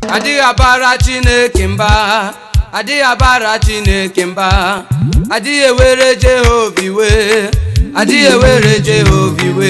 adịghị abara chineke mba adịghị abara chineke mba adịghị ewere jehova iwe adịghị ewere jehova iwe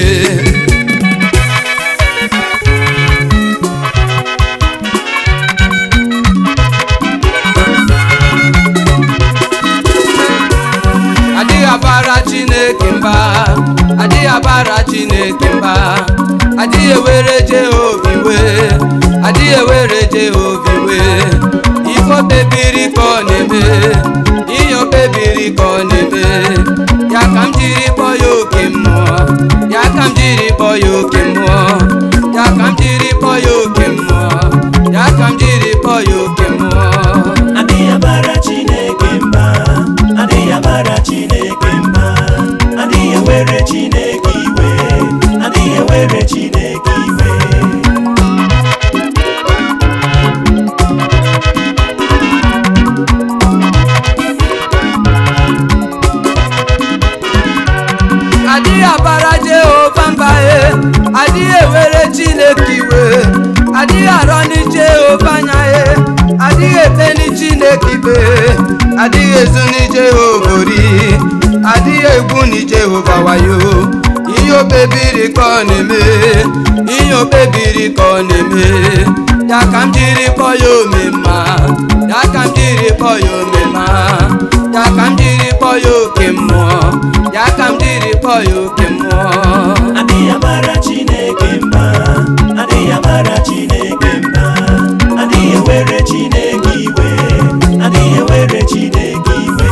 adịghị abara chineke mba adịghị abara chineke mba adịghị ewere jehova iwe adịghị ewere jehova iwe ife o kpebiri ka ọ na-eme ihe o kpebiri ka ọ na-eme ya ka m jiri kpọọ ya oke mmụọ ya ka m jiri kpọọ ya oke mmụọ ya ka m jiri kpọọ ya oke mmụọ ya ka m jiri kpọọ ya oke mmụọ adịghị abara chineke mba adịghị abara chineke mba adịghị ewere chineke iwe adịghị ewere chineke iwe adịghị abara jehova mba e adịghị ewere chineke iwe adịghị arọni jehova anya e adịghị ekpeni chineke ikpe adịghị ezuni jehova ori adịghị egbuni jehova wayo ihe o kpebiri ka ọ na-eme ihe o kpebiri ka ọ na-eme ya ka m jiri kpọọ ya omemma ya ka m jiri kpọọ ya omemma ya ka m jiri kpọọ ya oke mmụọ ya ka m jiri kpọọ ya oke mmụọ adịghị abara chineke mba adịghị abara chineke mba adịghị ewere chineke iwe adịghị ewere chineke iwe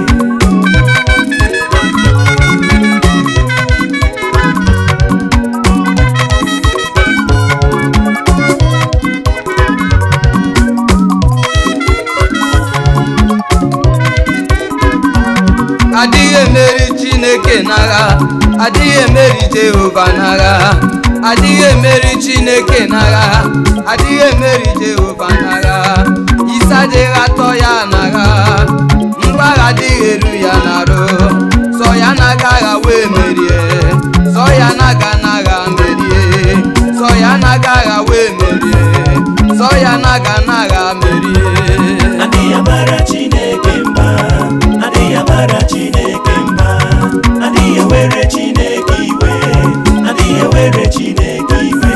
adịghị emeri chineke n'agha adịghị emeri jehova n'agha adịghị emeri chineke n'agha adịghị emeri jehova n'agha isi adịghị atọ ya n'agha mgbagha adịghị eru ya n'arụ sọ ya na-aga agha wee merie sọ ya na-aga n'agha merie sọ ya na-aga agha wee merie sọ ya na-aga n'agha merie adịghị abara chineke mba adịghị abara chineke mba adịghị ewere chineke iwe adịghị ewere chineke iwe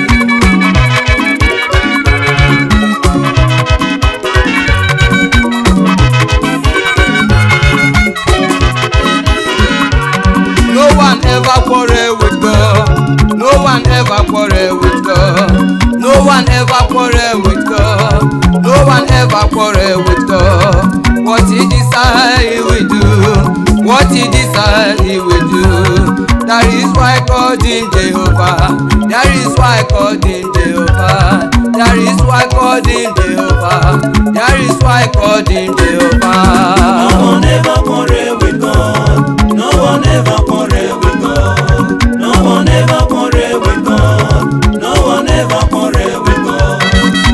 No one ever quarrel with God. No one ever quarrel with God. No one ever quarrel with God. No one ever quarrel with God. What he decide he will do. What he decide he will do. That is why I called him Jehovah. That is why I called him Jehovah. That is why I called him Jehovah. That is why I called him No Jehovah. one ever quarrel with God. No one ever quarrel with God. No one ever quarrel with God. No one ever quarrel with God.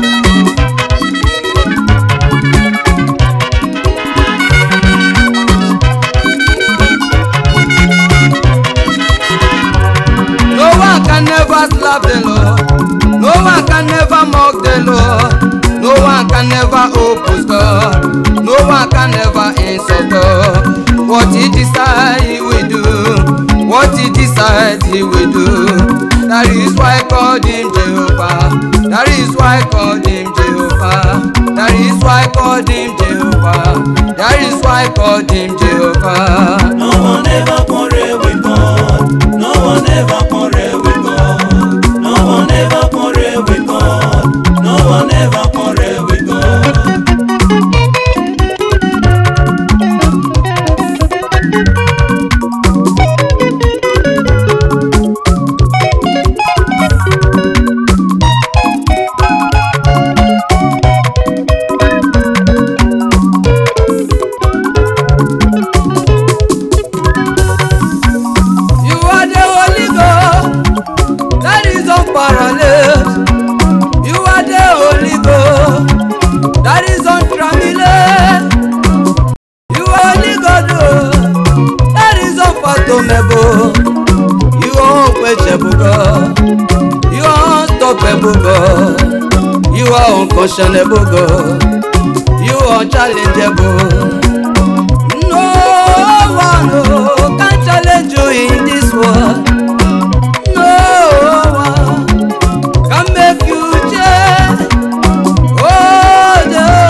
No one can never slap the Lord. No one can never mock the Lord. No one can never oppose God. No one can never insult God. What he decide he will do. What he decide he will do. That is why I called him Jehovah. That is why I called him Jehovah. That is why I called him Jehovah. That is why I called him Jehovah. No one ever quarrel with God. No one ever quarrel with God. No one ever quarrel with God. No one ever quarrel with God. You are the Holy Ghost that is unparalleled. You are the Holy Ghost that is untrammelled. You are Holy God oh, that is unfathomable. You are unquenchable God. You are unstoppable God. You You are unconscionable God. You are unchallengeable. No one oh, can challenge you in this world. No one can make you change. Oh,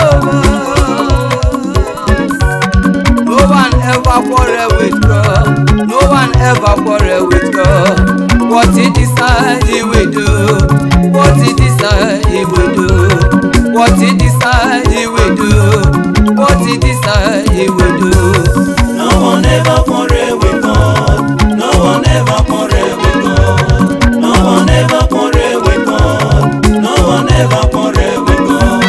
Jehovah. No one ever quarrel with God. No one ever quarrel with God. What he decide he will do. What he decide he will do. What he decide he will do. What he decide he will do. No one ever quarrel with God. No one ever quarrel with God. No one ever quarrel with God. No one ever quarrel with God.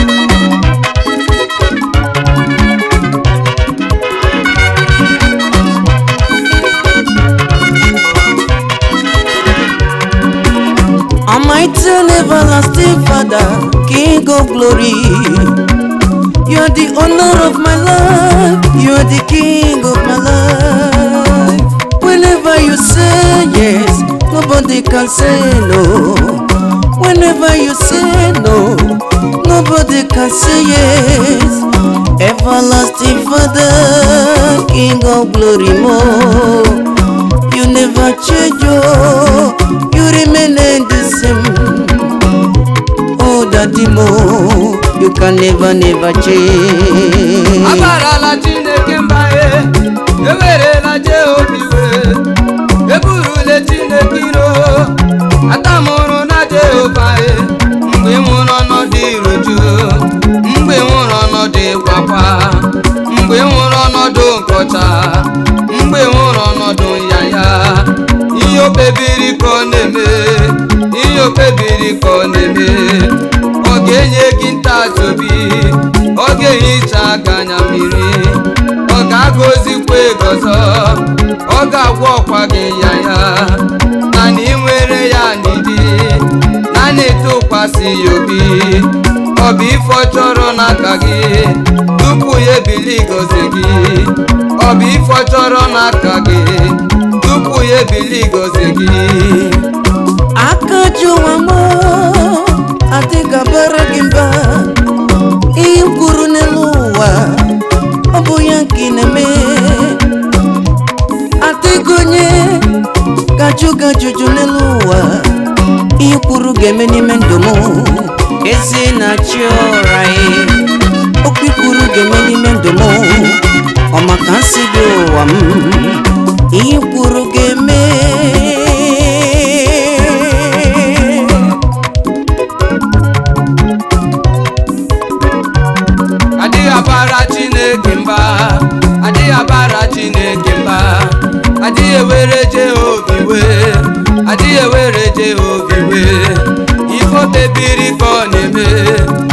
Almighty and everlasting Father, King of glory. You are the honor of my life. You are the King of my life. Whenever you say yes, nobody can say no. Whenever you say no, nobody can say yes. Everlasting Father, King of glory, more. You never change, oh, you remain the same. Oh, Daddy Mo, you can never, never change. abarala chineke mba e ewerela jehova iwe eburule chineke iro atamụrụ na jehova e mgbe ị nwụrụ ọnọdụ iruju mgbe ị nwụrụ ọnọdụ ịkwakwa mgbe ị nwụrụ ọnọdụ nkọcha mgbe ị nwụrụ ọnọdụ nyanya ihe o kpebiri ka ọ na-eme ihe o kpebiri ka ọ na-eme ọ ga-enye gị ntachi obi ọ ga-ehicha aka anya mmiri ọ ga-agọzikwa ego ọzọ ọ ga-agwọ ọkwa gị ya ya naanị nwere ya n'idi naanị tụkwasị ya obi ọ bụ ife ọ chọrọ n'aka gị tupu ya ebili gozi gị ọ bụ ife ọ chọrọ n'aka gị tupu ya ebili gozi gị aka jụwa m adịga bara gị mba ihe m kwuru n'elu ụwa ọ bụ ya nke ị na-eme adịghị onye gajụ gajụjụ n'elu ụwa ihe kwuru ga-eme n'ime ndụ m ezi na-achị ụra okwu kwuru ga-eme n'ime ndụ m ọ maka nsị dị ụwa m ihe kwuru ga-eme adịghị abara chineke mba adịghị abara chineke mba adịghị ewere jehova iwe adịghị ewere jehova iwe ife o kpebiri ka ọ na-eme